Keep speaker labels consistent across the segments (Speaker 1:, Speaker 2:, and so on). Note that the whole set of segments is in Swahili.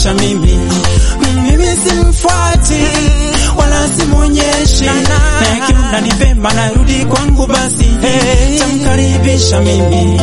Speaker 1: tamkaribisha mimi mimi simfuati wala simwonyeshi na yakiona ni vema narudi kwangu basi tamkaribisha mimi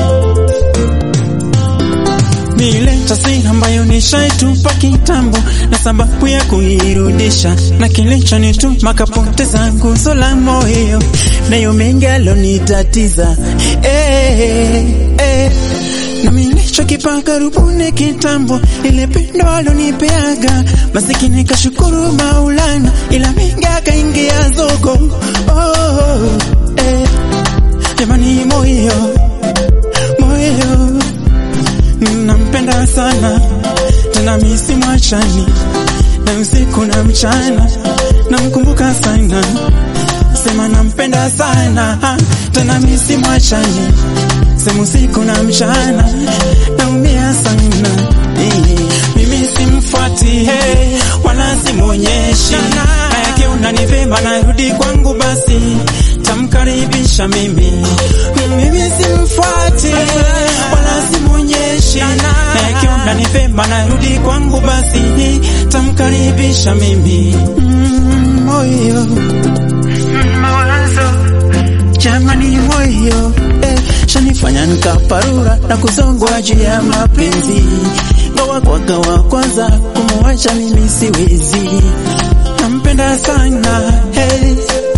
Speaker 1: ile taswira ambayo nishaitupa kitambo na sababu ya kuirudisha, na kilichonituma kapoteza nguzo la moyo, nayo mengi alonitatiza eh, eh. na nilichokipa karibuni kitambo, ile pendo alonipeaga, masikini kashukuru Maulana, ila mengi akaingia zogo oh, eh. Jamani, moyo moyo nampenda sana tena misi mwachani na usiku na mchana namkumbuka sana sema nampenda sana tena misi mwachani sema usiku na mchana naumia sana mimi simfuati hey, wala simwonyeshi na yakiona ni vema narudi kwangu basi tamkaribisha mimi mimi simfuati wala simwonyeshi na yakiona ni vema narudi kwangu basi tamkaribisha mimi mm, moyo mawazo jamani moyo eh, shanifanya nikaparura na kuzongwa juu ya mapenzi gawa kwa gawa kwanza kumwacha mimi siwezi nampenda sana hey.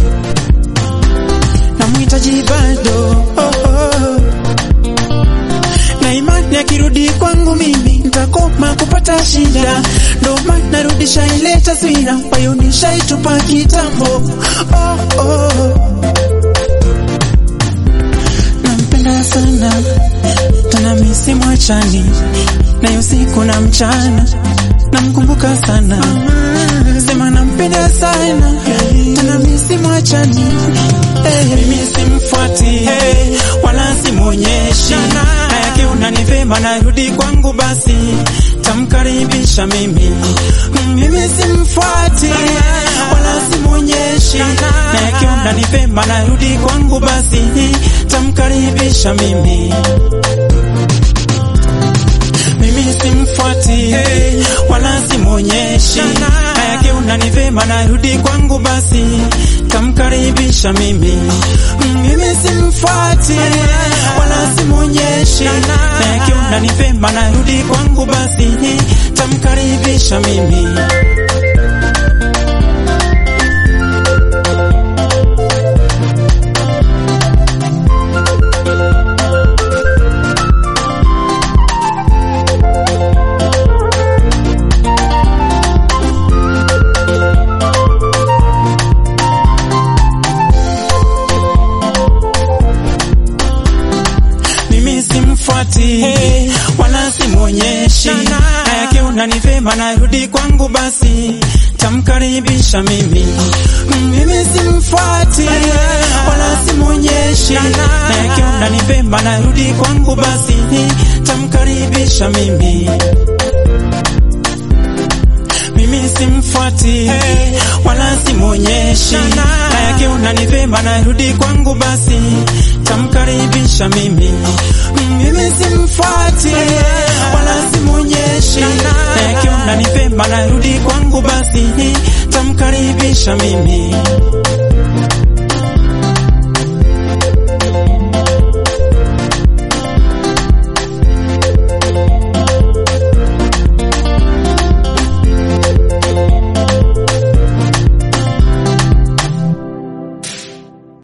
Speaker 1: namhitaji bado oh, oh. na imani akirudi kwangu mimi nitakoma kupata shida, ndo maana narudisha ile taswira ambayo nishaitupa kitambo. Oh, oh. Nampenda sana tena misi mwachani nayo usiku na mchana namkumbuka sana sema nampenda sana tena misi mwachani hey, mimi simfuati hey, wala simwonyeshi na yakiona ni vema narudi kwangu basi tamkaribisha mimi mimi simfuati wala simwonyeshi na yakiona ni vema narudi kwangu basi tamkaribisha mimi mimi simfuati hey, wala simwonyeshi na yakiona ni vema narudi kwangu basi tamkaribisha mimi mimi simfuati wala simwonyeshi na yakiona ni vema narudi kwangu basi tamkaribisha mimi mimi simfuati hey, wala simwonyeshi na yakiona ni vema narudi kwangu basi tamkaribisha mimi mimi simfuati wala simwonyeshi na yakiona ni vema narudi kwangu basi tamkaribisha mimi mimi simfuati hey, wala simwonyeshi na yakiona ni vema narudi kwangu basi tamkaribisha mimi mimi simfuati wala simwonyeshi na yakiona ni vema narudi kwangu basi tamkaribisha mimi